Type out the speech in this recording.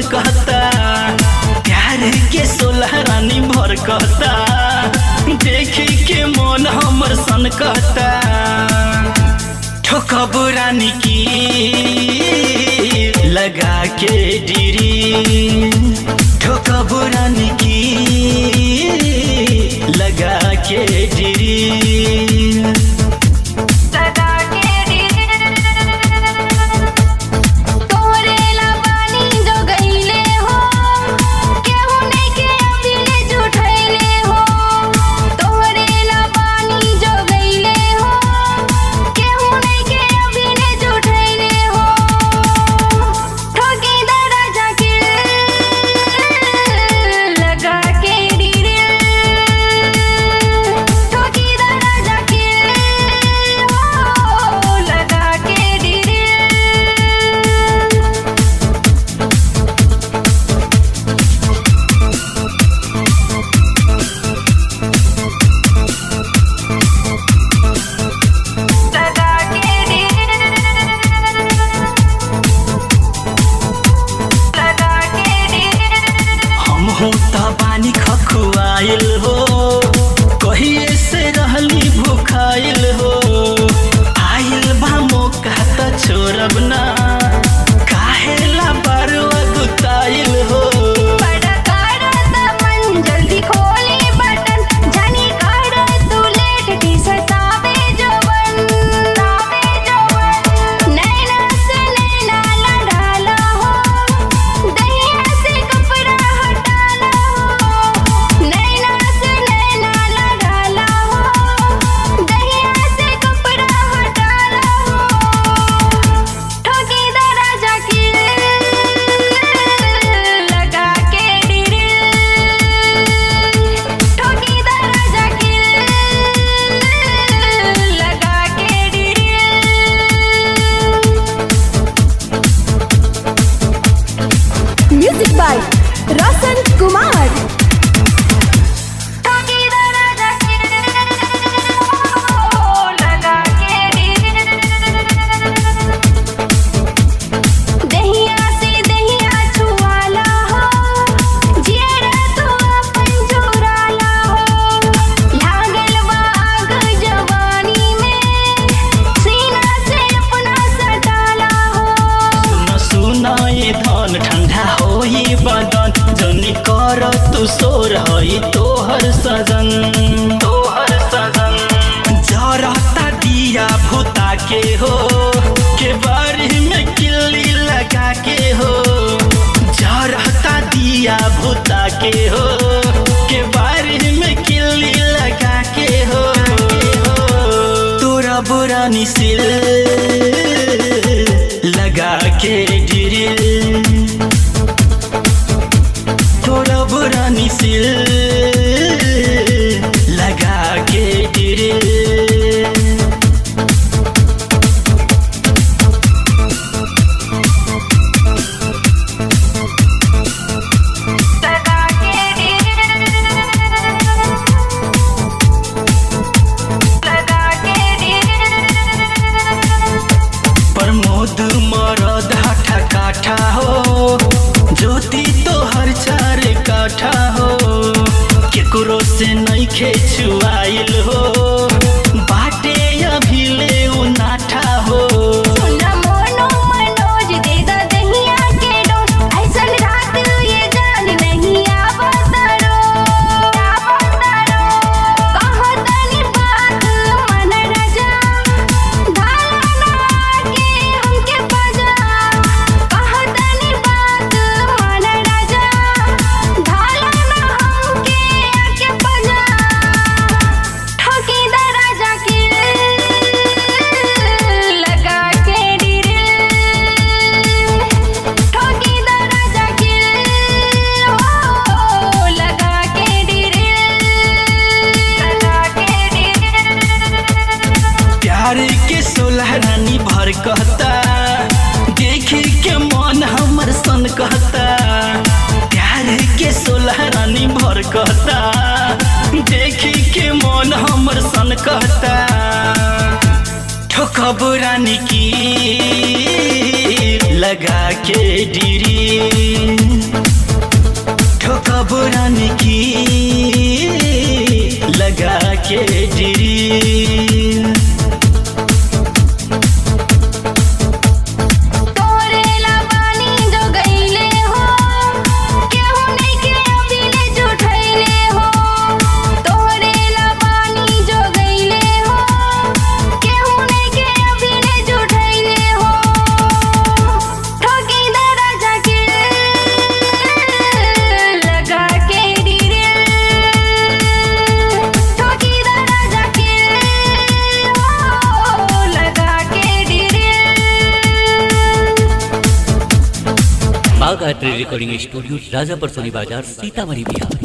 कहता प्यार के सोलह रानी भर कहता देखी के मन हमर सन कहता ठोकब रानी की लगा के डिरी ठोकब रानी की लगा के डिरी लगा के तोरे लबानी जो गईले हो केहू नइखे अभिले जुठैले हो तोरे लबानी जो गईले हो केहू नइखे अभिले जुठैले हो ठोकी दरजा के लगा के डिरे ठोकी दरजा के ओ लगा के डिरे लगा के लगा के हम हो त बानी खखुआइल हो कहिए से रहली भूखाइल हो आइल बा मौका त छोड़ब ना काहेला बारुआ गुताइल हो बड़ा काड़ा त मन जल्दी खोली बटन जानी काड़ा तू लेट टी सतावे जवन तावे जवन नैना से नैना लड़ाला हो दहिया से कपड़ा हटाला हो नैना से नैना लड़ाला हो दहिया से कपड़ा हटाला हो ठोकी दरजा के लगा के डिरे ठोकी दरजा के लगा के डिरे म्यूजिक बाय रोशन कुमार ठोकी दरजा के लगा के दहिया से दहिया छुआला हो जियरा तू अपन चुराला हो लागल बा आग जवानी में सीना से अपना सटाला हो सुन सुन ये धन ठंडा होई बदन जनी कर तू सोर हई तोहर सजन तोहर सजन जरता दिया भूता के हो के बारी में किल्ली लगा के हो जरता दिया भूता के हो के बारी में किल्ली लगा के हो तोरा बुरा निसिल लगा के ड्रिल तोरा बुरा निसिल लगा के ड्रिल लगा के लगा के प्रमोद मरद हाठा काठा हो ज्योति तोहर चार काठा हो केकरो से नइखे छुआइल हो बाटे अभी ले नाठा हो सुना मोनो मनोज दे दा दहिया के डोज ऐसन रात ये जान नहीं आवतरो आवतरो कहो तनी बात मन रजा धाना के हमके बजा कहो तनी बात मन रजा धाना हमके आके बजा ठोकी दरजा के लगा के डिरे ठोकी दरजा के ओ लगा के डिरे लगा के डिरे प्यार के सोलह रानी भर कहता देखी के मन हमर सन कहता प्यार के सोलह रानी भर कहता देखी के मन हमर सन कहता ठोकब रानी की लगा के डिरी ठोका बुरानी की लगा के डिरी तोरे लबानी जो गईले हो केहू नहीं के अबीले जुठैले हो तोरे लबानी जो गईले हो केहू नहीं के अबीले जुठैले हो ठोकी दरजा के लगा के डिरे ठोकी दरजा के हो लगा के डिरे बाघ art recording studio Rajapar Soni बाजार सीतामढ़ी बिहार